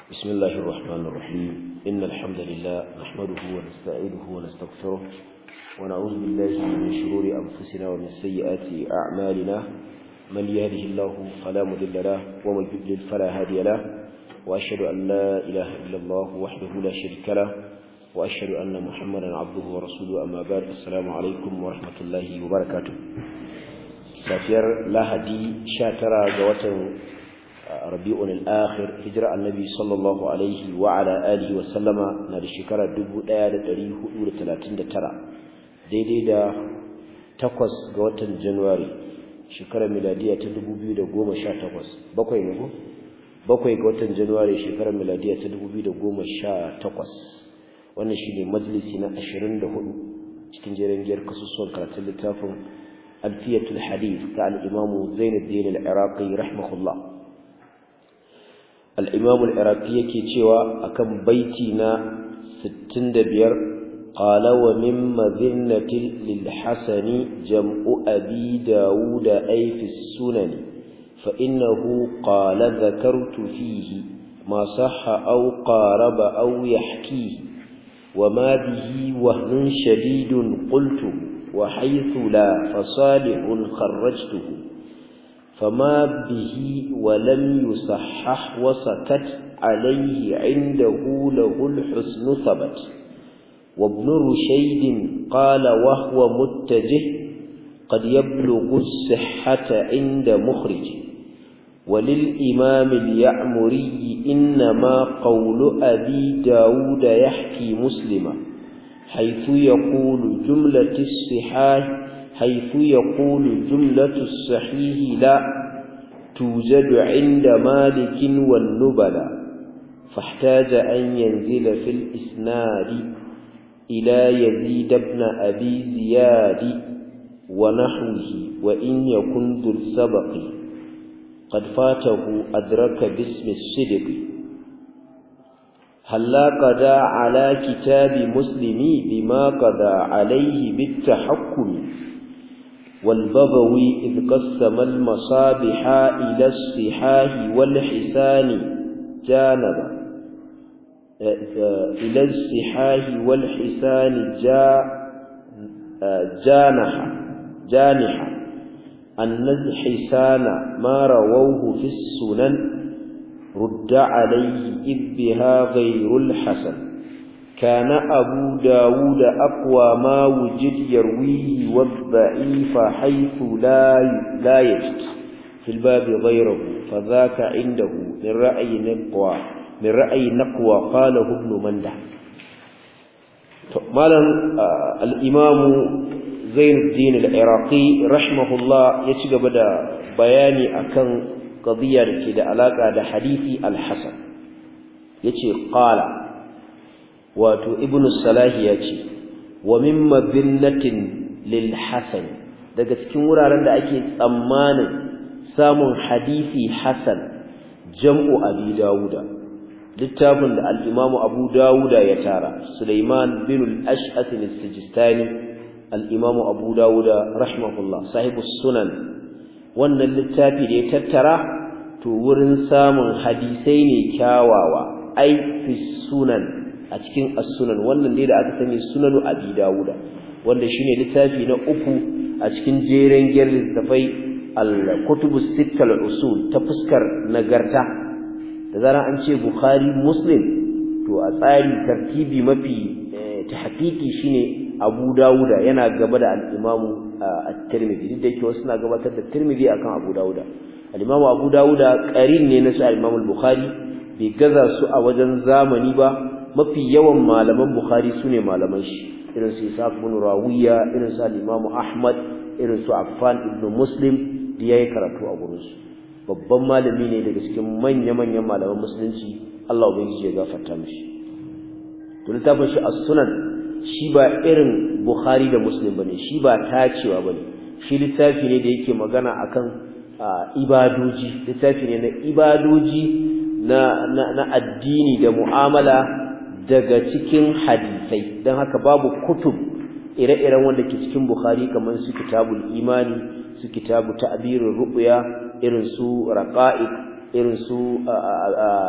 بسم الله الرحمن الرحيم إن الحمد لله نحمده ونستعينه ونستغفره ونعوذ بالله من شرور أنفسنا ومن سيئات أعمالنا من يهده الله فلا مضل له ومن يضلل فلا هادي له وأشهد أن لا إله إلا الله وحده لا شريك له وأشهد أن محمدا عبده ورسوله أما بعد السلام عليكم ورحمة الله وبركاته سافير لهدي شاترا جوة ربيع الآخر هجرة النبي صلى الله عليه وعلى آله وسلم نادي شكرا دبو لا دريه أولى ثلاثين ترى دي دي دا تقوس جوة جنواري shekarar miladiya ta 2018 bakwai ne ko bakwai ga watan januwari shekarar miladiya ta 2018 wannan shine majalisi na 24 cikin jerin giyar kasusuwan karatun littafin alfiyatul hadith ta al-imam Zainuddin al-Iraqi rahimahullah al-imam al-Iraqi yake cewa akan baiti na 65 قال ومن مذنة للحسن جمع أبي داود أي في السنن فإنه قال ذكرت فيه ما صح أو قارب أو يحكيه وما به وهن شديد قلته وحيث لا فصالح خرجته فما به ولم يصحح وسكت عليه عنده له الحسن ثبت وابن رشيد قال وهو متجه قد يبلغ الصحة عند مخرج وللإمام اليعمري إنما قول أبي داود يحكي مسلما حيث يقول جملة الصحاح حيث يقول جملة الصحيح لا توجد عند مالك والنبلا فاحتاج أن ينزل في الإسناد إلى يزيد بن أبي زياد ونحوه وإن يكن ذو السبق قد فاته أدرك باسم الصدق هلا قضى على كتاب مسلم بما قضى عليه بالتحكم والبغوي إذ قسم المصابح إلى الصحاح والحسان جانبا إلى الصحاح والحسان جا جانح جانح أن الحسان ما رووه في السنن رد عليه إذ بها غير الحسن كان أبو داود أقوى ما وجد يرويه والضعيف حيث لا لا يجد في الباب غيره فذاك عنده من رأي نقوى من رأي نقوى قاله ابن منده مالا الإمام زين الدين العراقي رحمه الله يتجب دا بياني أكن قضية كده علاقة دا حديث الحسن يتي قال واتو ابن الصلاح يتي ومن مذنة للحسن daga cikin wuraren da ake tsammanin samun hadisi hasan jam'u abi dawuda littafin da al-Imam Abu Dawuda ya tara Sulaiman bin al-Ash'ath al-Sijistani al-Imam Abu Dawuda rahimahullah sahibus sunan wannan littafi da ya tattara to wurin samun hadisai ne kyawawa ai fi sunan a cikin as-sunan wannan ne da aka sani sunanu Abi Dawuda wanda shine littafi na uku a cikin jeren gyar littafai al-kutubus sittal usul ta fuskar nagarta da zaran an ce bukhari muslim to a tsari tartibi mafi tahqiqi shine abu dawuda yana gaba da al-imam at-tirmidhi duk da yake wasu na gabatar da tirmidhi akan abu dawuda al-imam abu dawuda qarin ne na su al-imam al-bukhari bai gaza su a wajen zamani ba mafi yawan malaman bukhari sune malaman shi irin su ishaq ibn rawiya irin su al-imam ahmad irin su affan ibn muslim da yayi karatu a gurin su babban malami ne daga cikin manya-manyan malaman musulunci Allah ubangiji ya gafarta mishi to littafin shi as-sunan shi ba irin Bukhari da Muslim bane shi ba tacewa bane shi littafi ne da yake magana akan ibadoji littafi ne na ibadoji na na, addini da mu'amala daga cikin hadisai dan haka babu kutub ire-iren wanda ke cikin Bukhari kamar su kitabul imani su kitabu ta'birur ru'ya irin su raqa'iq irin su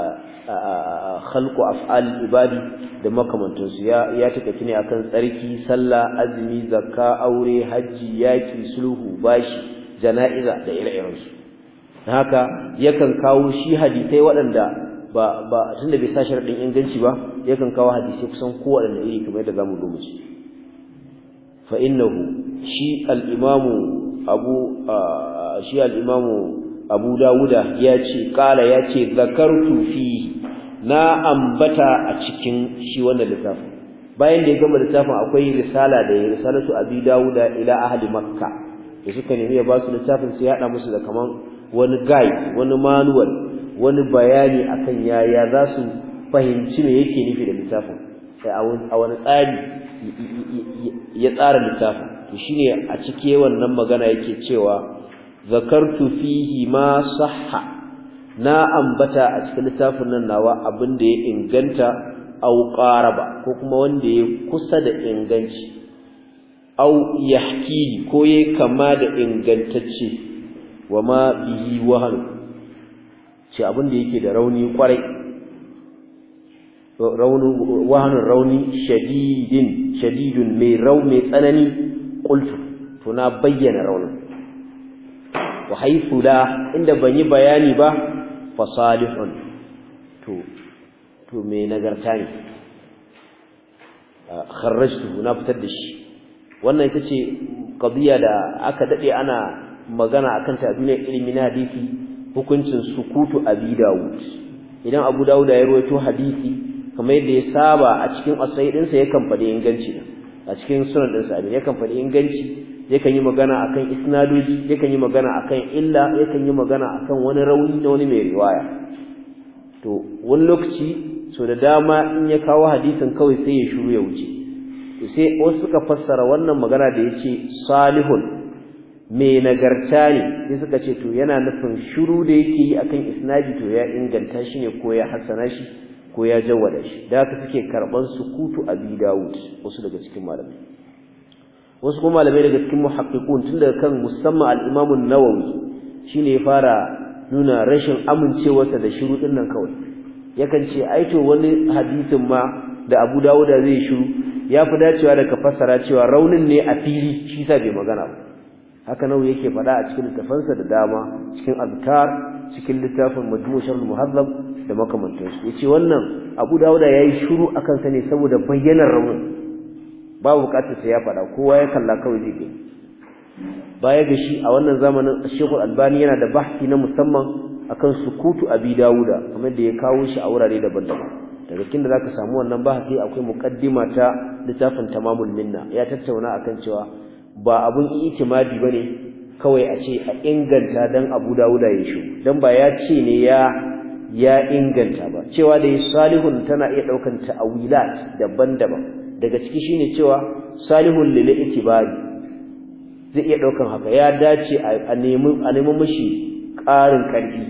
khalqu af'al ibadi da makamantansu ya ya take ne akan tsarki sallah azumi zakka aure haji yaki sulhu bashi jana'iza da ire-iren su haka yakan kawo shi hadisai waɗanda ba ba tunda bai sa sharadin inganci ba yakan kawo hadisi kusan kowanne iri kamar yadda zamu duba shi fa innahu shi al-imamu abu shi al-imamu abu dawuda ya ce kala ya ce zakartu fi na ambata a cikin shi wannan littafin bayan da ya gama littafin akwai risala da ya risalatu abi dawuda ila ahli makka da suka nemi ya ba su littafin sai ya hada musu da kaman wani guide wani manual wani bayani akan yaya za su fahimci me yake nufi da littafin sai a wani tsari ya tsara littafin to shine a cike wannan magana yake cewa zakartu fihi ma sahha na ambata a cikin littafin nan nawa abin da ya inganta au qaraba ko kuma wanda ya kusa da inganci au yahki ko yayi kama da ingantacce wama bihi wahan ce abin da yake da rauni kwarai rauni wahanun rauni shadidin shadidun mai rau mai tsanani qultu to na bayyana raunin wa haythu la inda ban yi bayani ba fa salihun to to me nagarta ne kharrajtu na fitar da shi wannan ita ce qadiya da aka dade ana magana akan ta duniyar ilimi na hadisi hukuncin sukutu abi dawud idan abu dawud ya rawaito hadisi kamar yadda ya saba a cikin asai dinsa yakan faɗi inganci a cikin sunan dinsa abin yakan faɗi inganci yakan yi magana akan isnadoji yakan yi magana akan illa yakan yi magana akan wani rauni na wani mai riwaya to wani lokaci so da dama in ya kawo hadisin kawai sai ya shiru ya wuce sai wasu suka fassara wannan magana da yace salihun mai nagarta ne sai suka ce to yana nufin shiru da yake yi akan isnadi to ya inganta shi ne ko ya hassana shi ko ya jawwada shi da haka suke karban sukutu abi dawud wasu daga cikin malamai wasu kuma malamai daga cikin muhaqqiqun tun daga kan musamman al-Imam an-Nawawi shine ya fara nuna rashin amincewarsa da shiru din nan kawai yakan ce ai to wani hadisin ma da Abu Dawud zai shiru ya fi dacewa da ka fassara cewa raunin ne a fili shi sa bai magana ba haka nawa yake faɗa a cikin littafansa da dama cikin azkar cikin littafin majmu' sharh muhazzab da makamantansu yace wannan Abu Dawud yayi shiru akan sa ne saboda bayyanar raunin babu bukatar sai ya faɗa kowa ya kalla kawai zai gani baya ga shi a wannan zamanin Sheikh Albani yana da bahsi na musamman akan sukutu Abi Dawuda kamar da ya kawo shi a wurare daban-daban daga cikin da zaka samu wannan bahsi akwai muqaddima ta littafin Tamamul Minna ya tattauna akan cewa ba abun itimadi bane kawai a ce a inganta dan Abu Dawuda ya shi dan ba ya ce ne ya ya inganta ba cewa da salihun tana iya daukan ta'awilat daban-daban daga ciki shine cewa salihun lil itibari zai iya daukan haka ya dace a nemi a nemi mishi ƙarin ƙarfi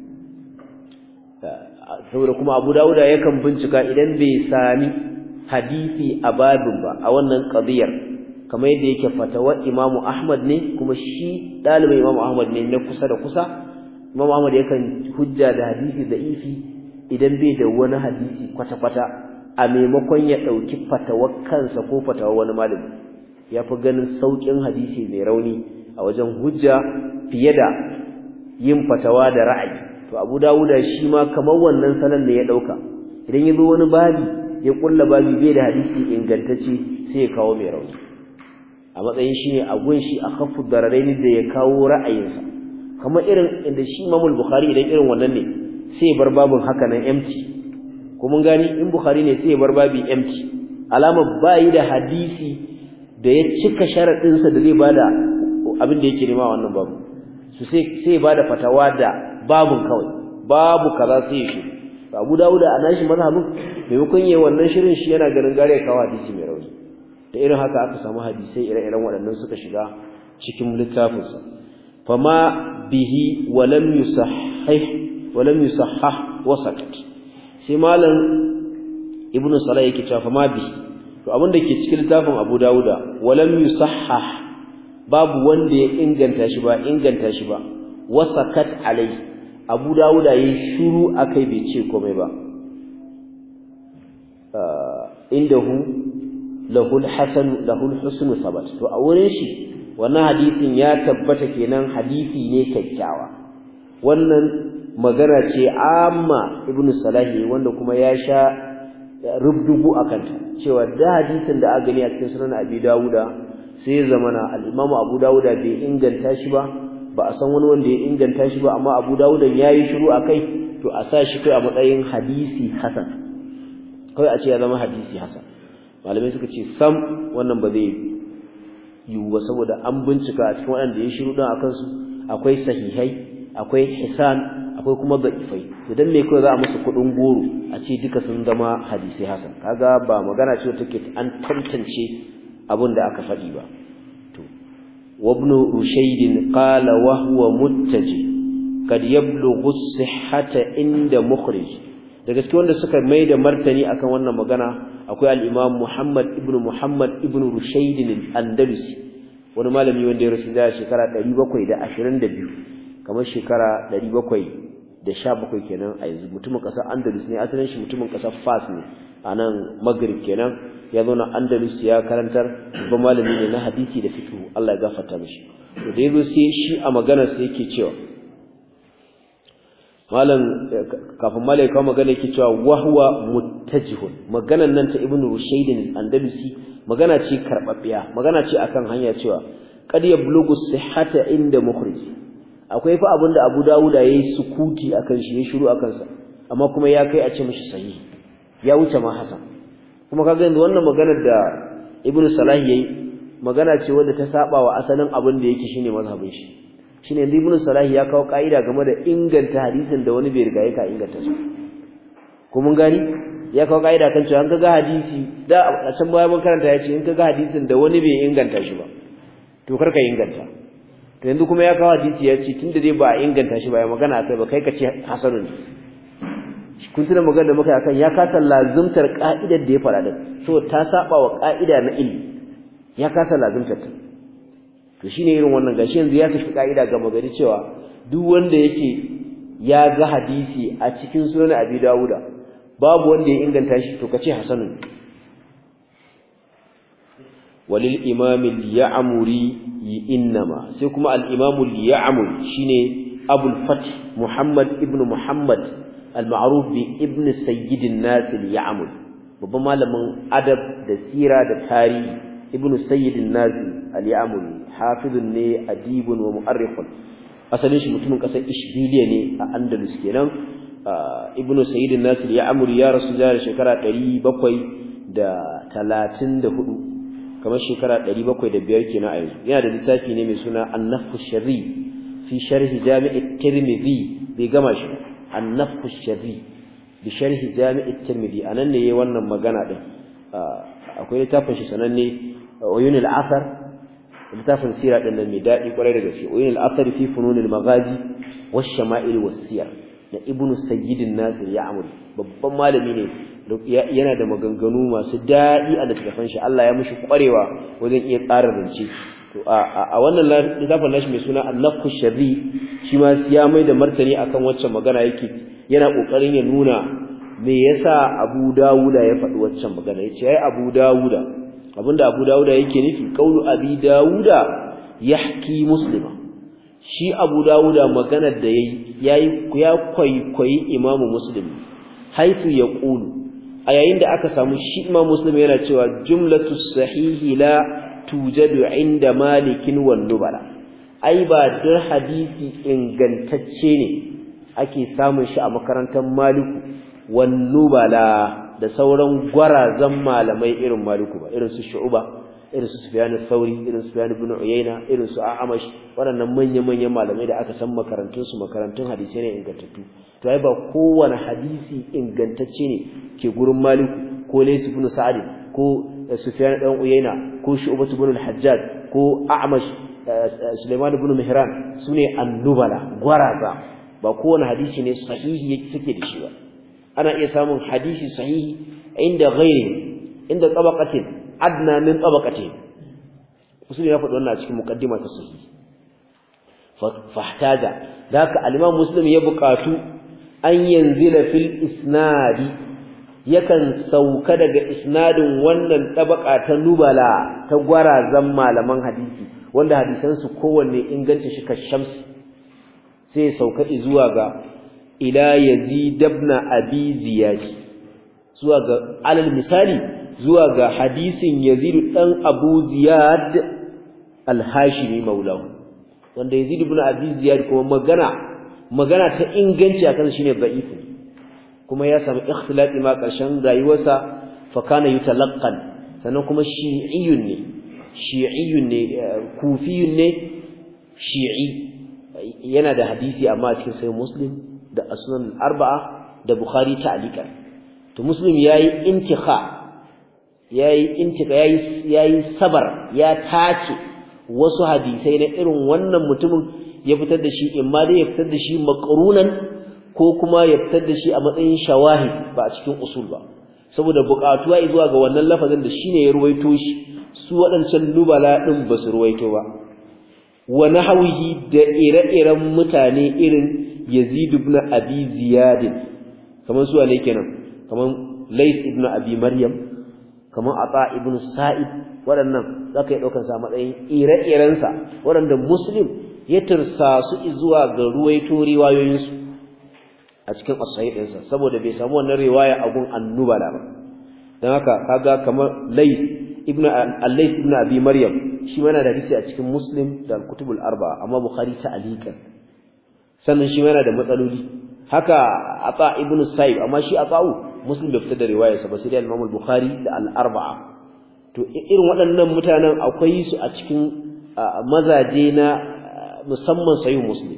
saboda kuma Abu Dawud yakan bincika idan bai sami hadisi a babin ba a wannan qadiyar kamar yadda yake fatawa Imam Ahmad ne kuma shi dalibin Imam Ahmad ne na kusa da kusa Imam Ahmad yakan hujja da hadisi da ifi idan bai da wani hadisi kwata-kwata a maimakon ya ɗauki fatawar kansa ko fatawar wani malami ya fi ganin sauƙin hadisi mai rauni a wajen hujja fiye da yin fatawa da ra'ayi to abu dawuda shi ma kamar wannan salon ne ya ɗauka idan ya zo wani babi ya ƙulla babi bai da hadisi ingantacce sai ya kawo mai rauni a matsayin shi ne a gun shi a kafu dararaini da ya kawo ra'ayinsa kamar irin inda shi imamul bukhari idan irin wannan ne sai ya bar babin haka nan empty ko mun gani in bukhari ne sai ya bar babi empty alama bayi da hadisi da ya cika sharadin sa da zai bada abin da yake nema wannan babu su sai sai bada fatawa da babun kawai babu kaza sai shi Abu Dawud a nashi mazhabin maimakon yayin wannan shirin shi yana ganin gare kawo hadisi mai rauni da irin haka aka samu hadisai ire-iren waɗannan suka shiga cikin littafinsa fama bihi walam yusahhih walam yusahhah wasaqat sai malam ibnu salah yake cewa fama bihi to abin da ke cikin littafin Abu Dawuda walam yusahhah babu wanda ya inganta shi ba inganta shi ba wasaqat alai Abu Dawuda yayin shiru akai bai ce komai ba indahu lahul hasan lahul husnu sabat to a wurin shi wannan hadisin ya tabbata kenan hadisi ne kyakkyawa wannan magana ce amma ibnu salahi wanda kuma ya sha rubdugu akan ta cewa da hadisin da aka gani a cikin sunan abi dawuda sai zamana al-imam abu dawuda bai inganta shi ba ba a san wani wanda ya inganta shi ba amma abu dawuda yayi shiru akai to a sa shi kai a matsayin hadisi hasan kai a ce ya zama hadisi hasan malamai suka ce sam wannan ba zai yiwu ba saboda an bincika a cikin waɗanda ya shiru don a kansu akwai sahihai akwai hisan akwai kuma da'ifai idan me kawai za a musu kuɗin goro a ce duka sun zama hadisai hasan kaga ba magana ce take an tantance abin da aka faɗi ba to وابن رشيد قال وهو متجه قد يبلغ الصحة عند مخرج da gaske wanda suka mai da martani akan wannan magana akwai al-Imam Muhammad ibn Muhammad ibn Rushayd al-Andalusi wani malami wanda ya rasu da shekara 722 kamar shekara 717 kenan a yanzu mutumin kasar Andalus ne asalin shi mutumin kasar Fas ne a nan Maghrib kenan ya zo na Andalus ya karantar babban malami ne na hadisi da fiqh Allah ya gafarta mishi to da yazo sai shi a maganar sa yake cewa malam kafin malai kawo magana yake cewa wahwa muttajihun maganan nan ta ibnu rushayd al-andalusi magana ce karbabbiya magana ce akan hanya cewa qad yablugu sihhata inda mukhrij akwai fa abinda Abu Dawuda yayi sukuti akan shi ya shiru akan sa amma kuma ya kai a ce mishi sahihi ya wuce ma hasan kuma kaga yanzu wannan maganar da ibnu salah yayi magana ce wanda ta saba wa asalin abin da yake shine mazhabin shi shine yanzu ibnu salah ya kawo kaida game da inganta hadisin da wani bai riga ya ka inganta shi ko mun gani ya kawo kaida kan cewa an kaga hadisi da a can baya mun karanta ya ce in kaga hadisin da wani bai inganta shi ba to kar ka inganta to yanzu kuma ya kawo hadisi ya ce tunda dai ba a inganta shi ba ya magana akai ba kai ka ce hasanun kun tuna magana da muka yi akan ya kasa lazumtar ka'idar da ya fara da so ta saba wa ka'ida na ilmi ya kasa lazumtar ta to shine irin wannan gashi yanzu ya tafi ka'ida ga magari cewa duk wanda yake ya ga hadisi a cikin sunan Abi Dawuda babu wanda ya inganta shi to kace hasanun walil imam al-ya'muri innama sai kuma al-imam al-ya'muri shine Abul Fath Muhammad ibn Muhammad al-ma'ruf bi ibn Sayyid an-Nas al-Ya'muri babban malamin adab da sira da tarihi ibn Sayyid an-Nas al-Ya'muri hafizun ne adibun wa mu'arrikhun asalin shi mutumin kasar Ishbiliya ne a Andalus kenan ibn Sayyid an-Nas al-Ya'muri ya rasu da shekara 734 kamar shekara 705 kenan a yanzu yana da littafi ne mai suna An-Nafhu Sharri fi sharhi Jami' at-Tirmidhi bai gama shi An-Nafhu Sharri bi sharhi Jami' at-Tirmidhi anan ne yayin wannan magana din akwai littafin shi sananne Uyun al-Athar littafin sira din nan mai dadi kwarai da gaske Uyun al-Athar fi funun al-Maghazi wash-Shama'il was-Siyar da Ibn Sayyid an-Nasir Ya'muri babban malami ne yana da maganganu masu daɗi a littafin shi Allah ya mishi kwarewa wajen iya tsara zance to a wannan littafin nashi mai suna An-Nafhu Sharri shi ma ya mai da martani akan waccan magana yake yana kokarin ya nuna me yasa Abu Dawuda ya faɗi waccan magana yace ai Abu Dawuda abinda Abu Dawuda yake nufi qaulu Abi Dawuda yahki Muslima shi Abu Dawuda maganar da yayi yayi ya kwaikwayi Imam Muslim haifu yaqulu a yayin da aka samu shi Imam Muslim yana cewa jumlatu sahihi la tujadu inda malikin wan nubala ai ba dar hadisi ingantacce ne ake samun shi a makarantar maliku wan nubala da sauran gwarazan malamai irin maliku ba irin su shu'ba irin su sufyan al-thawri irin su sufyan ibn uyayna irin su a'amash waɗannan manyan-manyan malamai da aka san makarantun su makarantun hadisi ne ingantattu to ai ba kowane hadisi ingantacce ne ke gurin maliku ko laysu ibn sa'id ko sufyan dan uyayna ko shu'bah ibn al-hajjaj ko a'mash sulaiman ibn mihran sune annubala gwaraza ba kowane hadisi ne sahihi yake suke da shi ba ana iya samun hadisi sahihi inda ghairi inda tabaqatin adna min tabaqatin musulmi ya faɗi wannan a cikin muqaddima ta sahihi fahtaja daka al-imam muslim ya buƙatu an yanzila fil isnadi yakan sauka daga isnadin wannan tabaka ta nubala ta gwarazan malaman hadisi wanda hadisansu kowanne inganci shi kashamsi sai sauka zuwa ga ila yazid ibn abi ziyad zuwa ga alal misali zuwa ga hadisin yazid dan abu ziyad al-hashimi maulahu wanda yazid ibn abi ziyad kuma magana magana ta inganci akan shine da'if kuma ya samu ikhtilati ma karshen rayuwarsa fa kana yutalaqqan sannan kuma shi'iyyun ne shi'iyyun ne kufiyun ne shi'i yana da hadisi amma a cikin sai muslim da asnan arba'a da bukhari ta'liqan to muslim yayi intikha yayi intika yayi yayi sabar ya tace wasu hadisai na irin wannan mutumin ya fitar da shi imma dai ya fitar da shi maqrunan ko kuma ya fitar da shi a matsayin shawahid ba a cikin usul ba saboda buƙatuwa zuwa ga wannan lafazin da shine ya ruwaito shi su waɗancan nubala din ba su ruwaito ba wa nahwihi da ire-iren mutane irin Yazid ibn Abi Ziyad kamar su ne kenan kamar Layth ibn Abi Maryam kamar Ata ibn Sa'id waɗannan zaka yi daukar sa matsayin ire-iren sa waɗanda Muslim ya tursa su zuwa ga ruwaito riwayoyin su a cikin as-sahih ɗinsa saboda bai samu wannan riwaya a gun annubala ba dan haka kaga kamar Layth ibn al-Layth ibn Abi Maryam shi ma yana da hadisi a cikin Muslim da al-Kutubul Arba'a amma Bukhari ta'alikan sannan shi ma yana da matsaloli haka Ata ibn Sa'ib amma shi Ata'u Muslim bai fitar da riwayarsa ba sai da Imam al-Bukhari da al-Arba'a to irin waɗannan mutanen akwai su a cikin mazaje na musamman sahih Muslim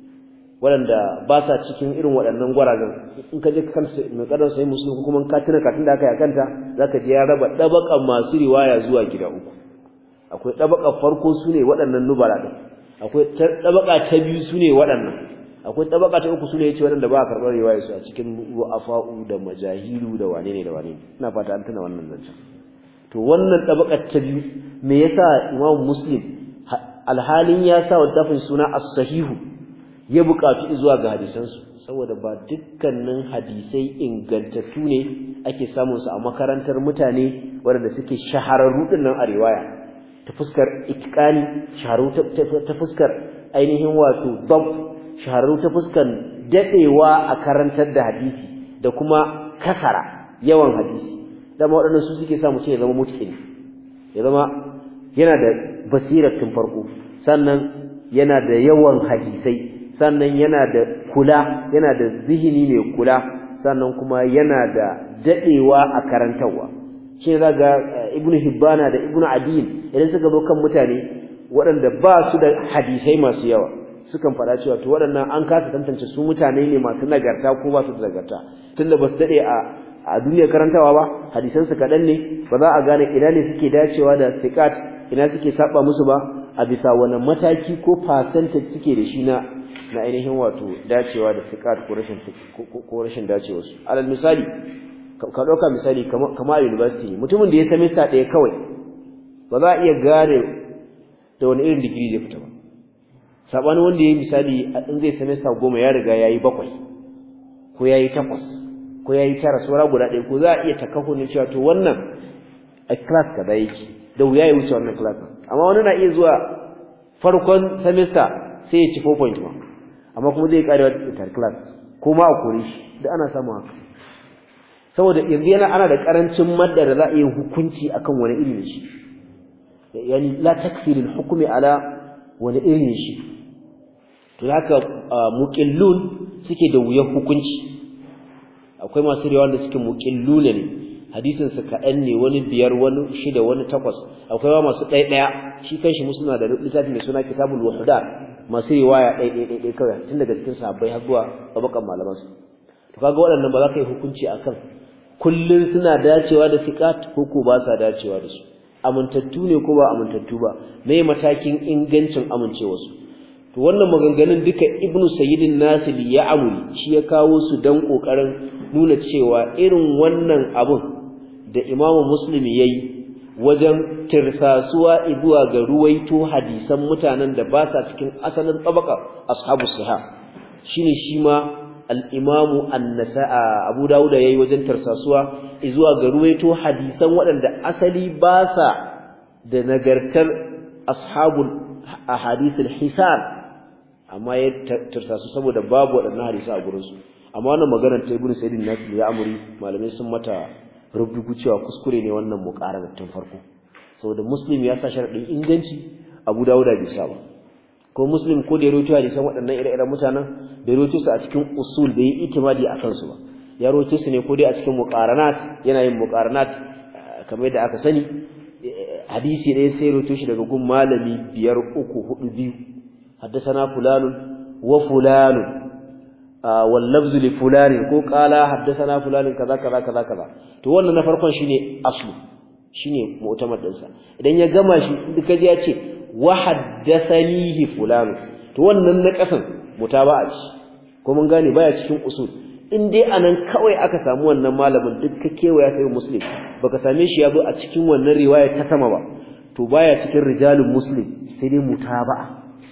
waɗanda ba sa cikin irin waɗannan gwarazan in ka je kan mai kadar sahih Muslim ko kuma ka tuna katin da aka yi akanta zaka ji ya raba dabakan masu riwaya zuwa gida uku akwai dabaka farko sune waɗannan nubala din akwai dabaka ta biyu sune waɗannan akwai dabaka ta uku sune yace waɗanda ba a karɓar riwaya su a cikin ru'afa'u da majahilu da wane ne da wane ne ina fata an tuna wannan zancen to wannan dabaka ta biyu me yasa Imam Muslim alhalin ya sa wadafin suna as-sahihu ya buƙatu zuwa ga hadisansu saboda ba dukkanin hadisai ingantattu ne ake samun su a makarantar mutane waɗanda suke shahararru din nan a riwaya ta fuskar itqani shaharu ta fuskar ainihin wato dab shaharu ta fuskar dadewa a karantar da hadisi da kuma kasara yawan hadisi dama waɗannan su suke sa mutum ya zama mutqini ya zama yana da basirar tun farko sannan yana da yawan hadisai sannan yana da kula yana da zihini mai kula sannan kuma yana da dadewa a karantarwa shi zaga ibnu hibbana da ibnu adiyin idan suka zo kan mutane waɗanda ba su da hadisai masu yawa sukan faɗa cewa to waɗannan an kasa tantance su mutane ne masu nagarta ko ba su da nagarta tunda ba su dade a a duniyar karantawa ba hadisan su kaɗan ne ba za a gane ina ne suke dacewa da siqat ina suke saba musu ba a bisa wani mataki ko percentage suke da shi na na ainihin wato dacewa da siqat ko rashin ko rashin dacewa su alal misali ka dauka misali kamar a university mutumin da ya semester ɗaya kawai ba za a iya gane da wani irin digiri zai fita ba sabanin wanda yayi misali in zai semester goma ya riga yayi bakwai ko yayi takwas ko yayi tara saura guda ɗaya ko za a iya takaho ne cewa to wannan a class kaza yake da wuya ya wuce wannan class amma wani na iya zuwa farkon semester sai ya ci 4 point ma amma kuma zai kare wata third class ko ma a kore shi da ana samu haka saboda yanzu yana ana da karancin madda da za a yi hukunci akan wani iri ne shi yani la takfirul hukmi ala wani iri ne shi to haka muqillun suke da wuyan hukunci akwai masu riwaya wanda suke muqillun ne hadisin su kaɗan ne wani biyar wani shida wani takwas akwai ma masu ɗaya ɗaya shi kanshi musulma da littafi mai suna kitabul wahda masu riwaya ɗaya ɗaya ɗaya kawai tun daga cikin sahabbai har zuwa tabakan malaman su to kaga waɗannan ba za ka yi hukunci akan kullun suna dacewa da siqat ko ko ba sa dacewa da su amintattu ne ko ba amintattu ba me matakin ingancin amincewarsu to wannan maganganun duka ibnu sayyidin nasir ya amuri shi ya kawo su dan kokarin nuna cewa irin wannan abun da imamu muslim yayi wajen tirsasuwa zuwa ga ruwaito hadisan mutanen da ba sa cikin asalin tabaka ashabu sahih shine shi ma al-imamu an-nasa'a Abu Dawud yayi wajen tarsasuwa zuwa ga ruwaito hadisan waɗanda asali ba sa da nagartar ashabul ahadithul hisan amma ya tarsasu saboda babu waɗannan hadisi a gurin su amma wannan maganar ta Ibn Sa'id an-Nasir ya amuri malamai sun mata rubutu cewa kuskure ne wannan muqararar tun farko saboda Muslim ya sa sharadin inganci Abu Dawud bai sa ba ko Muslim ko da ya rawaito hadisan waɗannan ire-iren mutanen da rawaito su a cikin usul da yi itimadi a kansu ba ya rawaito su ne ko dai a cikin muqaranat yana yin muqaranat kamar yadda aka sani hadisi ne sai rawaito shi daga gun malami biyar uku hudu biyu haddathana fulanun wa fulanun wal lafzu li fulanin ko qala haddathana fulanin kaza kaza kaza kaza to wannan na farkon shine aslu shine mu'tamad dinsa idan ya gama shi duka ji ya ce wa haddathanihi fulan to wannan na kasan mutaba'a ce ko mun gane baya cikin usul in dai anan kawai aka samu wannan malamin duk ka kewaya sai muslim baka same shi ya zo a cikin wannan riwaya ta sama ba to baya cikin rijalul muslim sai dai mutaba'a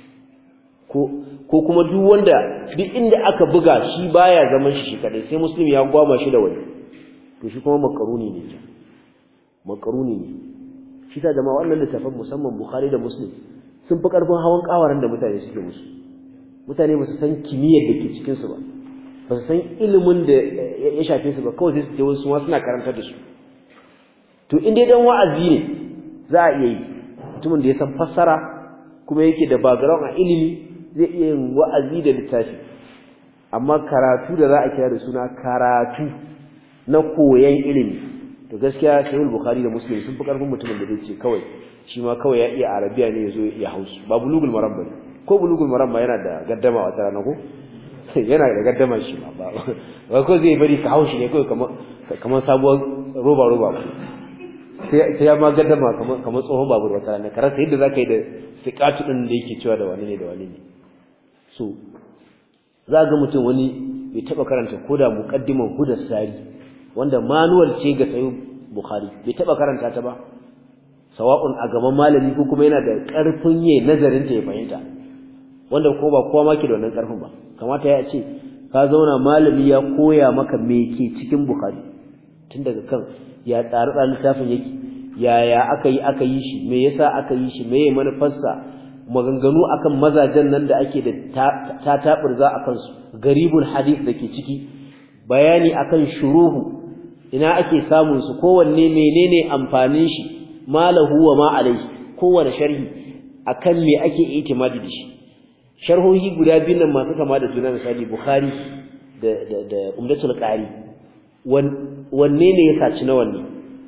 ko ko kuma duk wanda duk inda aka buga shi baya zaman shi shi kadai sai muslim ya gwama shi da wani to shi kuma makaruni ne makaruni ne shi ta jama'a wannan littafin musamman bukhari da muslim sun fi karfin hawan kawaran da mutane suke musu mutane ba su san kimiyyar da ke cikin su ba ba su san ilimin da ya shafe su ba kawai sai su je wasu ma suna karantar da su to in dai dan wa'azi ne za a iya yi mutumin da ya san fassara kuma yake da background a ilimi zai iya yin wa'azi da littafi amma karatu da za a kira da suna karatu na koyan ilimi to gaskiya sahih bukhari da muslim sun fi karfin mutumin da zai ce kawai shi ma kawai ya iya arabiya ne yazo ya hausu ba bulugul maram bane ko bulugul maram ba yana da gaddama wata rana ko yana da gaddama shi ma ba ba ko zai bari ka haushi ne kawai kamar kamar sabuwar roba roba ba sai sai ya ma gaddama kamar kamar tsohon babur wata rana karasa yadda zaka yi da siqatu din da yake cewa da wani ne da wani ne so za ga mutum wani bai taba karanta koda muqaddiman hudar sari wanda manual ce ga sayo bukhari bai taba karanta ta ba sawa'un a gaban malami ko kuma yana da karfin yayin nazarin ta ya fahimta wanda ko ba kowa ma ke da wannan karfin ba kamata ya ce ka zauna malami ya koya maka me ke cikin bukhari tun daga kan ya tsari tsarin littafin yake yaya aka yi aka yi shi me yasa aka yi shi me manufarsa maganganu akan mazajen nan da ake da ta taburza akan su garibul hadith da ke ciki bayani akan shuruhu ina ake samun su kowanne menene amfanin shi malahu wa ma alaihi kowanne sharhi akan me ake itimadi da shi sharhohi guda biyu nan masu kama da juna misali bukhari da da da umdatul qari wanne ne ya saci na wanne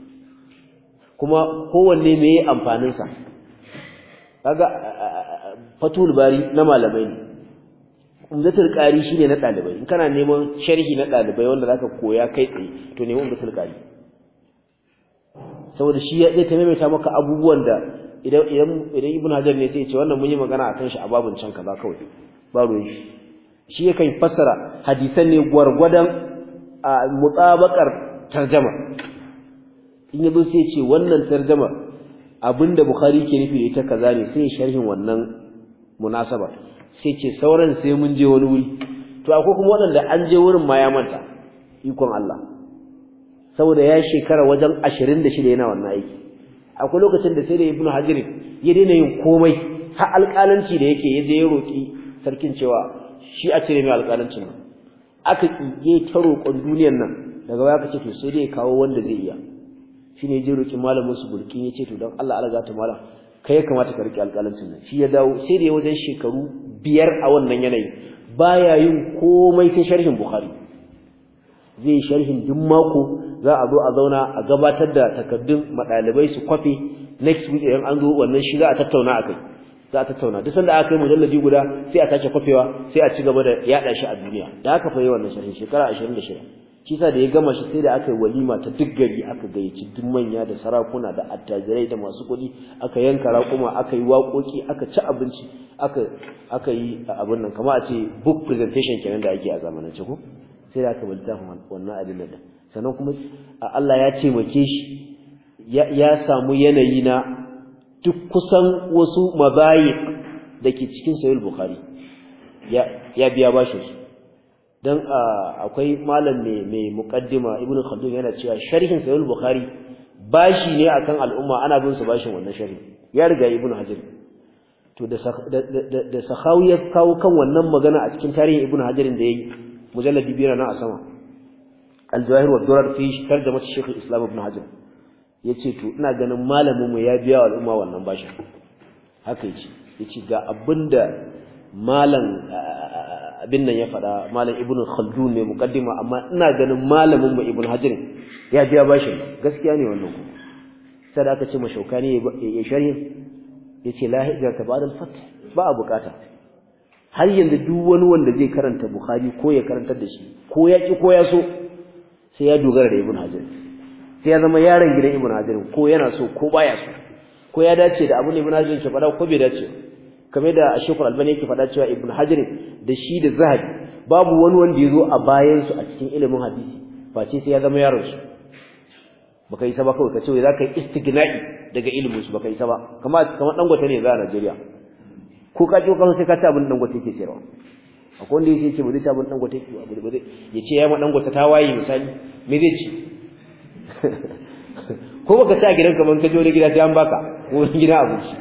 kuma kowanne me yayi amfanin sa kaga fatul bari na malamai ne umdatul qari shine na dalibai in kana neman sharhi na dalibai wanda zaka koya kai tsaye to nemi umdatul qari saboda shi zai ta maimaita maka abubuwan da idan idan idan ibnu hajar ne sai ya ce wannan mun yi magana akan shi a babun can kaza kawai ba ruwan shi shi yakan fassara hadisan ne gwargwadon a mutabakar tarjama in yazo sai ya ce wannan tarjama abinda bukhari ke nufi da ita kaza ne sai sharhin wannan munasaba sai ce sauran sai mun je wani wuri to akwai kuma waɗanda an je wurin ma ya manta ikon Allah saboda ya shekara wajen 26 yana wannan aiki akwai lokacin da sai da ibnu hajar ya daina yin komai har alƙalanci da yake ya je ya roki sarkin cewa shi a cire mai alƙalancin nan aka kiye ta roƙon duniyar nan daga baya aka ce to sai dai kawo wanda zai iya shine ya je roki malamin su bulkin ya ce to don Allah Allah ta malam kai ya kamata ka rike alƙalancin nan shi ya dawo sai da ya wajen shekaru biyar a wannan yanayi baya yin komai sai sharhin bukhari zai sharhin duk mako za a zo a zauna a gabatar da takaddun madalibai su kwafe next week idan an zo wannan shi za a tattauna akai za a tattauna duk sanda aka yi mujalladi guda sai a sake kwafewa sai a ci gaba da yada shi a duniya da haka fa yi wannan sharhin shekara 26 shi sa da ya gama shi sai da aka yi walima ta duk gari aka gayyaci duk manya da sarakuna da attajirai da masu kuɗi aka yanka raƙuma aka yi waƙoƙi aka ci abinci aka aka yi abin nan kamar a ce book presentation kenan da ake a zamanance ko sai da aka bi littafin wannan abin da sannan kuma Allah ya taimake shi ya samu yanayi na duk kusan wasu mabayi da ke cikin sahih bukhari ya ya biya bashin su dan akwai malam mai mai muqaddima ibnu khaldun yana cewa sharhin sahih bukhari bashi ne akan al'umma ana bin su bashin wannan sharhi ya riga ibnu hajar to da da sahawi ya kawo kan wannan magana a cikin tarihin ibnu hajar da yayi mujalladi biyar na a sama al-jawahir wa durar fi tarjuma shaykh al-islam ibnu hajar yace to ina ganin malamin mu ya biya al'umma wannan bashin haka yace yace ga abinda malam abin nan ya faɗa malam ibnu khaldun ne muqaddima amma ina ganin malamin mu ibnu hajar ya biya bashin gaskiya ne wannan kuma sai da aka ce mashaukani ya sharhi yace la hijrata ba'da al-fath ba a bukata har yanzu duk wani wanda zai karanta bukhari ko ya karantar da shi ko ya ki ko ya so sai ya dogara da ibnu hajar sai ya zama yaron gidan ibnu hajar ko yana so ko baya so ko ya dace da abin ibnu hajar ke faɗa ko bai dace kamar da Sheikhul Albani yake faɗa cewa Ibn Hajar da shi da Zahabi babu wani wanda yazo a bayan su a cikin ilimin hadisi face sai ya zama yaron su baka yi saba kawai kace wai zaka yi istigna'i daga ilimin su baka yi saba kamar kamar dangote ne za a Najeriya ko ka ji kan sai ka ci abin dangote yake sayarwa akwai wanda yake ce ba zai ci abin dangote yake ba ba zai yace ya ma dangote ta waye misali me zai ci ko baka ci a gidan kaman ka je wani gida sai an baka ko wani gida abinci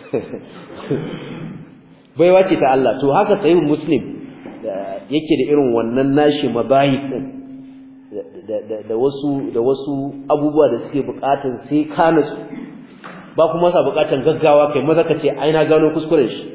baiwa ce ta Allah to haka sahih muslim yake da irin wannan nashi mabahi din da wasu da wasu abubuwa da suke bukatun sai ka nutsu ba kuma sa bukatun gaggawa kai maza ka ce ai na gano kuskuren shi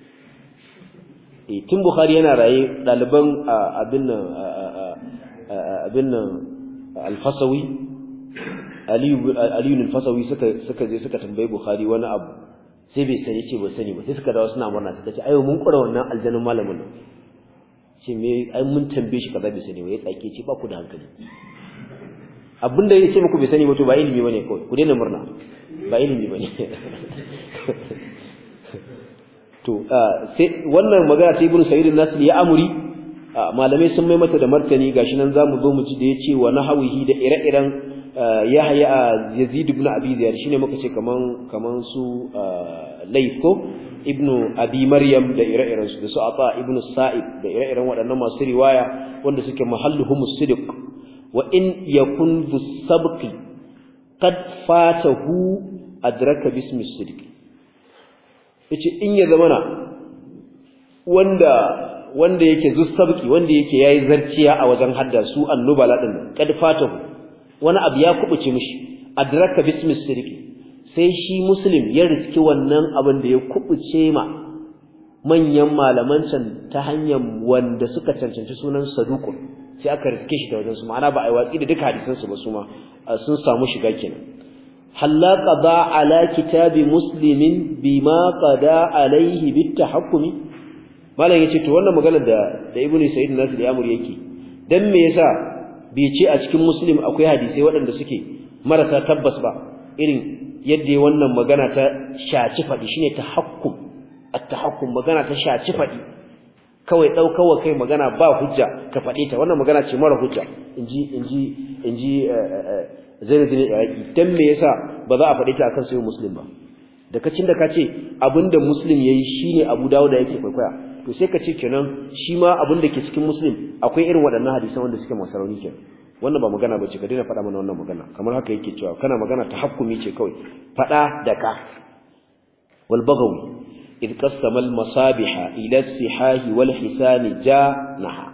eh tun bukhari yana raye daliban abin nan abin nan al-fasawi aliyu aliyu al-fasawi suka suka je suka tambaye bukhari wani abu sai bai sani ce ba sani ba sai suka dawo suna murna suka ce ayo mun kura wannan aljannin malamin nan ce me ai mun tambaye shi kaza bai sani ba ya tsake ce ba ku da hankali abinda ya ce muku bai sani ba to ba ilimi bane kawai ku daina murna ba ilimi bane to sai wannan magana ta ibnu sa'id an-nasri ya amuri malamai sun mai mata da martani gashi nan zamu zo mu ji da yace wa nahawihi da ire-iren Yahya Yazid ibn Abi Ziyad shine muka ce kaman kaman su Layth ko ibnu Abi Maryam da ire-iren su da su Ata ibn Sa'id da ire-iren waɗannan masu riwaya wanda suke mahalluhum sidq wa in yakun bu sabqi qad fatahu adraka bismi sidq yace in ya zamana wanda wanda yake zu sabqi wanda yake yayi zarciya a wajen hadda su annubala din qad fatahu wani abu ya kubuce mishi adraka bismi sirki sai shi muslim ya riski wannan abin da ya kubuce ma manyan malaman can ta hanyar wanda suka cancanci sunan saduqun sai aka riske shi da wajen su ma'ana ba a yi watsi da duka hadisan su ba su ma sun samu shiga kenan halla qada ala kitabi muslimin bima qada alaihi bitahakkumi malam yace to wannan magana da da ibnu sa'id nasir ya amuri yake dan me yasa bai ce a cikin muslim akwai hadisai waɗanda suke marasa tabbas ba irin yadda wannan magana ta shaci faɗi shine tahakkum at-tahakkum magana ta shaci faɗi kawai daukawa kai magana ba hujja ka faɗe ta wannan magana ce mara hujja inji inji inji Zainuddin Iraki dan me yasa ba za a faɗe ta akan sai muslim ba da kacin da kace abinda muslim yayi shine Abu Dawud da yake kwaikwaya to sai ka ce kenan shi ma abin da ke cikin muslim akwai irin waɗannan hadisan wanda suke masu rauni kenan wannan ba magana bace ka daina faɗa mana wannan magana kamar haka yake cewa kana magana ta hakkumi ce kawai faɗa da ka wal bagawi id qassama al masabiha ila sihahi wal hisani janaha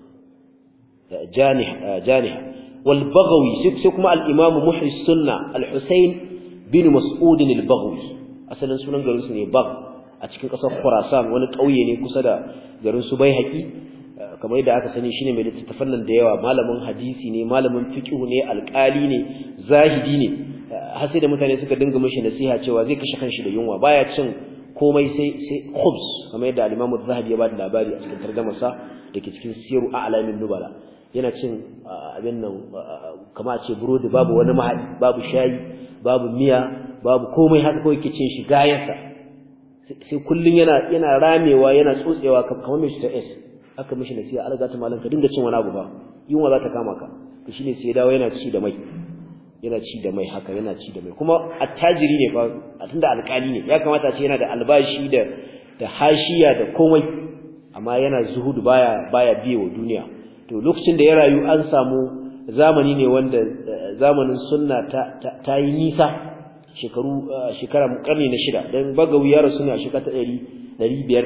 janiha janiha wal bagawi sai kuma al imam muhri sunna al husayn bin mas'ud al bagawi asalin sunan garin su ne bag a cikin ƙasar Khurasan wani ƙauye ne kusa da garin su Baihaqi kamar yadda aka sani shine mai littattafan nan da yawa malamin hadisi ne malamin fiqh ne alƙali ne zahidi ne har sai da mutane suka dinga mishi nasiha cewa zai kashe kanshi da yunwa baya cin komai sai sai khubs kamar yadda al-Imam az-Zahabi ya ba da labari a cikin tarjumarsa dake cikin Siru A'lamin Nubala yana cin abin nan kamar a ce burodi babu wani mahadi babu shayi babu miya babu komai haka kawai yake cin shi gayansa sai kullun yana yana ramewa yana tsotsewa kamar mai ta S aka mishi nasiha alga ta malan ka dinga cin wani abu ba yunwa za ta kama ka to shine sai dawo yana ci da mai yana ci da mai haka yana ci da mai kuma attajiri ne fa a tunda alƙali ne ya kamata ce yana da albashi da da hashiya da komai amma yana zuhudu baya baya biye wa duniya to lokacin da ya rayu an samu zamani ne wanda zamanin sunna ta ta yi nisa shekaru shekara karni na shida dan bagawi ya rasu ne a shekara ta 516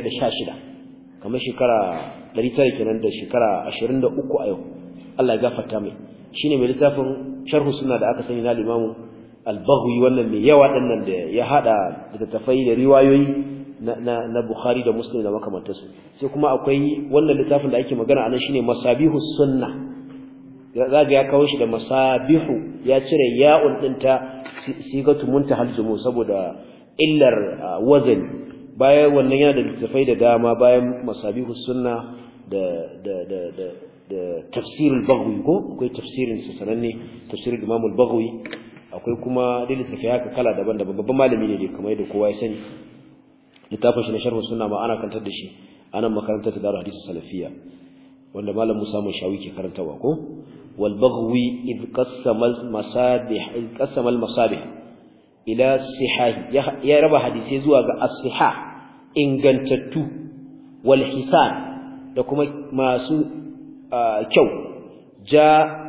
kamar shekara 900 kenan da shekara 23 a yau Allah ya gafarta mai shine mai littafin sharh sunna da aka sani na Imam al-Baghawi wannan mai yawa dinnan da ya hada da tafai da riwayoyi na na, na Bukhari da Muslim da makamantansu sai kuma akwai wannan littafin da ake magana anan shine Masabihus Sunna zaga ya kawo shi da masabihu ya cire ya'un dinta sigatu muntahal jumu saboda illar wazan bayan wannan yana da littafai da dama bayan masabihus sunna da da da da da tafsirul baghawi ko akwai tafsirin sa sananne tafsirul imam al-baghawi akwai kuma da littafai haka kala daban-daban babban malami ne kamar yadda kowa ya sani littafin shi na sharh sunna ma ana kantar da shi anan makarantar da hadisi salafiyya wanda malam Musa Mashawi ke karantawa ko wal baghawi id qassama al masabih id qassama al masabih ila sihah ya raba hadisi zuwa ga as-sihah ingantattu wal hisan da kuma masu kyau ja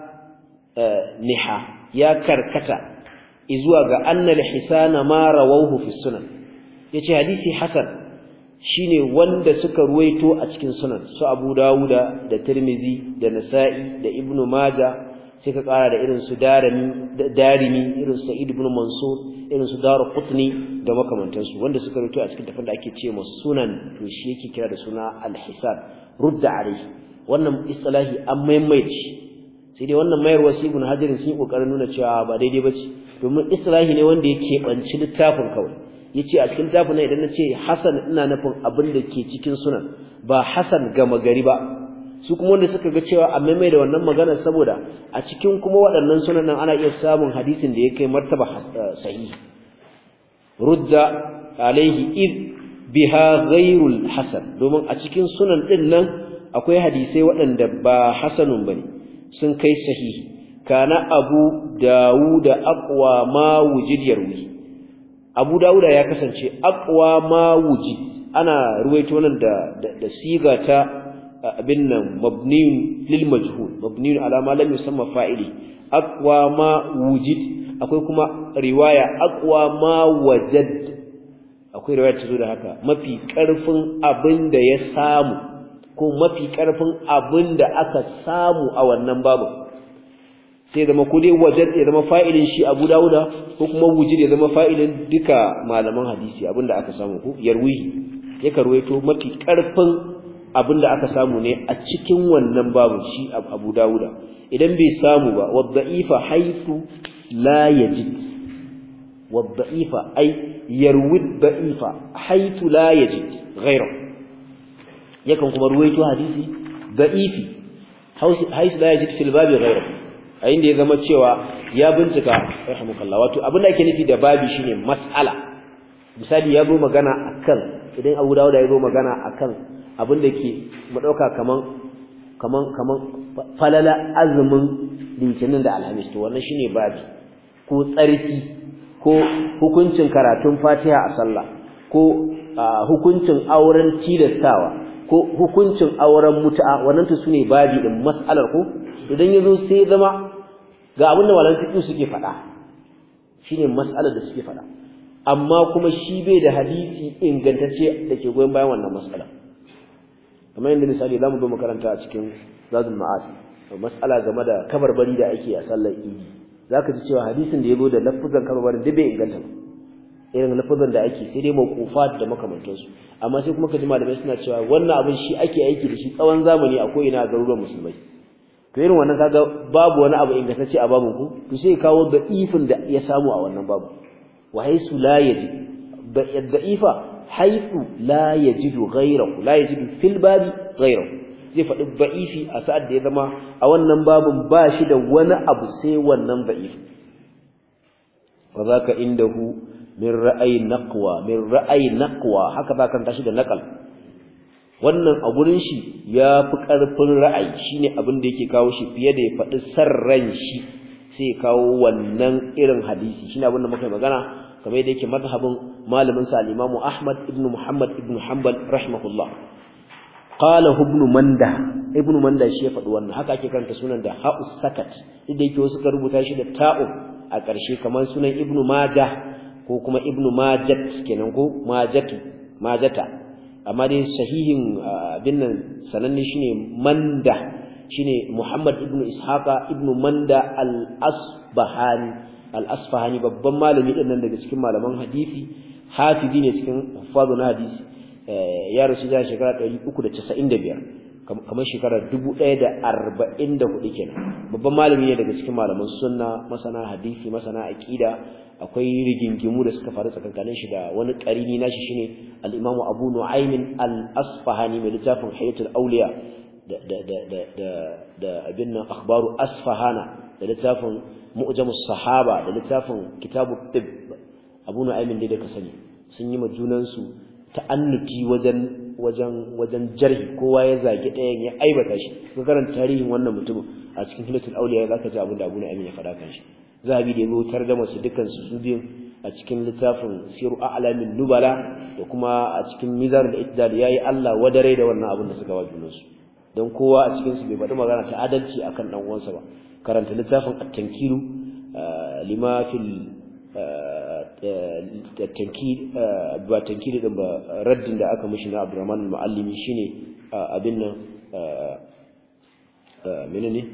niha ya karkata zuwa ga annal hisana ma rawahu fi sunan yace hadisi hasan shine wanda suka ruwaito a cikin sunan su Abu Dawuda da Tirmidhi da Nasa'i da Ibn Majah sai ka kara da irin su Darimi Darimi irin su Sa'id ibn Mansur irin su Darqutni da makamantansu wanda suka ruwaito a cikin tafin da ake ce sunan to shi yake kira da suna al-hisan rudda alayhi wannan istilahi an maimaici sai dai wannan mayarwa sai Ibn Hajar sun yi kokarin nuna cewa ba daidai bace domin istilahi ne wanda yake banci littafin kawai yace a cikin tafin idan nace hasan ina nufin abin da ke cikin sunan ba hasan gama gari ba su kuma wanda suka ga cewa a maimai da wannan magana saboda a cikin kuma waɗannan sunan nan ana iya samun hadisin da ya kai martaba sahihi rudda alaihi id biha ghairul hasan domin a cikin sunan din nan akwai hadisai waɗanda ba hasanun bane sun kai sahihi kana abu dawuda aqwa ma wujid yarwi Abu Dawuda ya kasance aqwa ma wujid ana ruwaito nan da da, siga ta abin nan mabniun lil majhul mabniun ala ma lam yusamma fa'ili aqwa ma wujid akwai kuma riwaya aqwa ma wajad akwai riwaya ta zo da haka mafi karfin abin da ya samu ko mafi karfin abin da aka samu a wannan babu sai zama ko dai wajad ya zama fa'ilin shi Abu Dawuda ko kuma wujid ya zama fa'ilin duka malaman hadisi abinda aka samu ko yarwihi ya karwaito mafi karfin abinda aka samu ne a cikin wannan babu shi Abu Dawuda idan bai samu ba wadda'ifa haythu la yajid wadda'ifa ay yarwi da'ifa haythu la yajid ghayra yakan kuma ruwaito hadisi da'ifi haythu la yajid fil babi ghayra a inda ya zama cewa ya bincika rahmukallah wato abin da ake nufi da babi shine mas'ala misali ya zo magana akan idan Abu Dawud ya zo magana akan abin da ke mu dauka kaman kaman kaman falala azumin litinin da alhamis to wannan shine babi ko tsarki ko hukuncin karatun Fatiha a sallah ko hukuncin auren tilastawa ko hukuncin auren mutu'a wannan to sune babi din mas'alar ko idan yazo sai zama ga abin da malaman fiqh suke faɗa shine mas'alar da suke faɗa amma kuma shi bai da hadisi ingantacce da ke goyon bayan wannan mas'ala kamar yadda misali zamu zo makaranta a cikin zadul ma'ad mas'ala game da kabarbari da ake a sallar idi zaka ji cewa hadisin da yazo da lafuzan kabarbarin duk bai inganta ba irin lafuzan da ake sai dai mawqufat da makamantansu amma sai kuma kaji malamai suna cewa wannan abin shi ake aiki da shi tsawon zamani a ko'ina a garuruwan musulmai to irin wannan kaga babu wani abu ingantacce a babun ku to sai kawo da ifin da ya samu a wannan babu wa haisu la yajid da'ifa haisu la yajidu ghayrahu la yajidu fil babi ghayrahu zai faɗi da'ifi a sa'ad da ya zama a wannan babun ba shi da wani abu sai wannan da'ifi wa zaka indahu min ra'ayi naqwa min ra'ayi naqwa haka za ka tashi da naqal wannan a gurin shi ya fi ƙarfin ra'ayi shine abin da yake kawo shi fiye da ya faɗi sarran shi sai ya kawo wannan irin hadisi shine abin da muka magana kamar yadda yake mazhabin malamin sa al-Imam Ahmad ibn Muhammad ibn Hanbal rahimahullah qala ibn manda ibn manda shi ya faɗi wannan haka ake karanta sunan da ha'us sakat duk da yake wasu ka rubuta shi da ta'u a ƙarshe kamar sunan ibn majah ko kuma ibn majat kenan ko majatu majata amma dai sahihin abin nan sananne shine manda shine muhammad ibn ishaqa ibn manda al-asbahani al-asfahani babban malami din nan daga cikin malaman hadisi hafizi ne cikin huffazu na hadisi ya rasu da shekara 395 kamar shekara 1044 kenan babban malami ne daga cikin malaman sunna masana hadisi masana aqida akwai rigingimu da suka faru tsakankanin shi da wani qarini nashi shine al-Imam Abu Nu'aym al-Asfahani mai littafin Hayatul Awliya da da da da da, da abin nan akhbaru Asfahana da littafin Mu'jamus Sahaba da littafin Kitabut Tibb Abu Nu'aym dai da ka sani sun yi majunan su ta'annuti wajen wajen wajen jarhi kowa ya zagi ɗayan ya aibata shi ka karanta tarihin wannan mutumin a cikin Hilatul Awliya zaka ji abin da Abu Nu'aym ya faɗa kan shi zahabi da ya tarjama su dukan su su biyun a cikin littafin siru a'lamin nubala da kuma a cikin mizan da ittidal yayi Allah wadare da wannan abin da suka wajunan su don kowa a cikin su bai faɗi magana ta adalci akan dan uwansa ba karanta littafin at-tankiru lima fil tankir ba tankiri din ba raddin da aka mishi na Abdurrahman al-Muallimi shine abin nan menene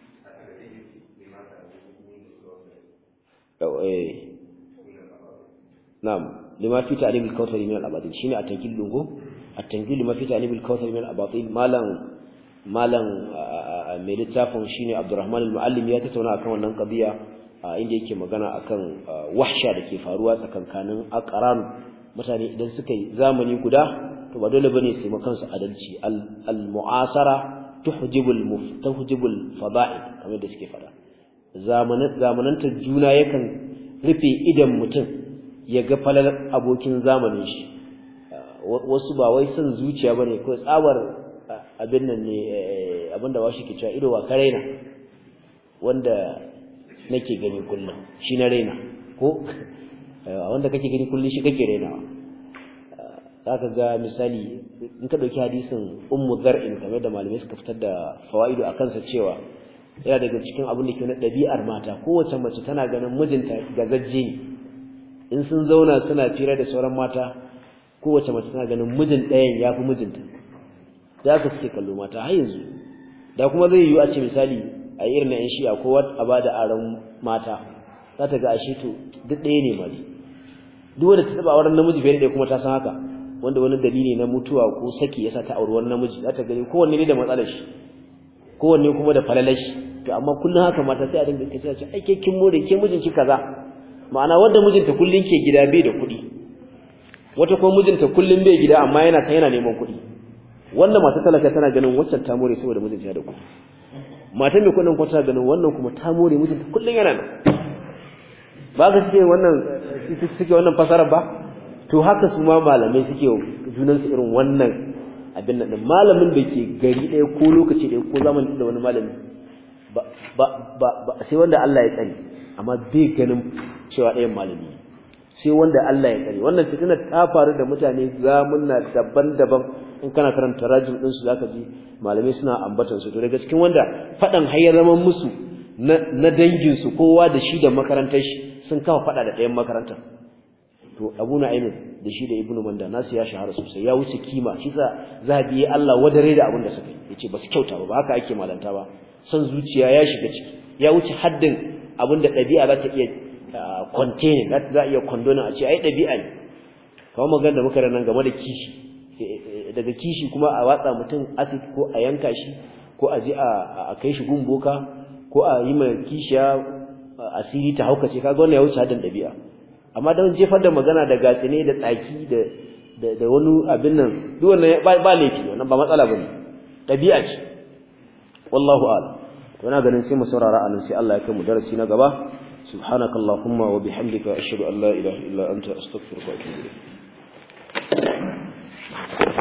na'am lima fi ta'lim al-kawthari min al-abatil shine a tankil dungo a tankil lima fi ta'lim al-kawthari min al-abatil malam malam mai littafin shine Abdurrahman al-Muallim ya tattauna akan wannan qadiya inda yake magana akan wahsha da ke faruwa tsakankanin aqran mutane idan suka yi zamani guda to ba dole bane sai makansu adalci al-mu'asara tuhjibul muftahjibul fada'il kamar da suke fada zamanantar juna yakan rufe idan mutum ya ga falar abokin zamanin shi wasu ba wai son zuciya bane ko tsabar abin nan ne abinda washi ke cewa ido wa karaina wanda nake gani kullum shi na raina ko wanda kake gani kullum shi kake rainawa zaka ga misali in ka dauki hadisin ummu zar'in kamar da malamai suka fitar da fawaidu akan sa cewa yana daga cikin abin da ke na ɗabi'ar mata kowace mace tana ganin mijinta gazajje ne in sun zauna suna fira da sauran mata kowace mace tana ganin mijin ɗayan ya fi mijinta da haka suke kallo mata har yanzu da kuma zai yiwu a ce misali a irin na yan shi'a ko a ba da aron mata za ta ga ashe to duk ɗaya ne mali duk wanda ta taɓa auren namiji fiye da kuma ta san haka wanda wani dalili na mutuwa ko saki yasa ta auri wani namiji za ta gani kowanne ne da matsalar shi kowanne kuma da falalar shi to amma kullum haka mata sai a dinga kace ce ai ke kin more ke mijinki kaza ma'ana wanda mijinta kullun ke gida bai da kuɗi wata kuma mijinta kullun bai gida amma yana ta yana neman kuɗi wanda mata talaka tana ganin waccan ta more saboda mijinta da kuɗi mata mai kuɗin kuma tana ganin wannan kuma ta more mijinta kullun yana nan ba ka suke wannan suke wannan fasara ba to haka su ma malamai suke junansu irin wannan abin nan malamin da ke gari ɗaya ko lokaci ɗaya ko zamani da wani malami ba ba ba sai wanda Allah ya tsare amma bai ganin cewa ɗayan malami sai wanda Allah ya tsare wannan fitina ta faru da mutane zamunna daban-daban in kana karanta rajin din su zaka ji malamai suna ambatan su to daga cikin wanda fadan hayar zaman musu na dangin su kowa da shi da makarantar shi sun kawo fada da ɗayan makarantar to Abu Nu'aym da shi da Ibn Manda nasu ya shahara sosai ya wuce kima shi sa zabi Allah wadare da abin da suka yi yace ba su kyauta ba haka ake malanta ba san zuciya ya shiga ciki ya wuce haddin abin da ɗabi'a za ta iya containing za iya condoning a ce ai ɗabi'a ne kamar magana da muka nan game da kishi daga kishi kuma a watsa mutum acid ko a yanka shi ko a je a kai shi gumboka ko a yi mai kishiya asiri ta haukace kaga wannan ya wuce haddin ɗabi'a amma don jefar da magana da gatsine da tsaki da da wani abin nan duk wannan ba laifi wannan ba matsala bane ɗabi'a ce wallahu a'lam to ina ganin sai mu saurara anan sai Allah ya kai mu darasi na gaba subhanakallahumma wa bihamdika ashhadu an la ilaha illa anta astaghfiruka wa atubu ilayk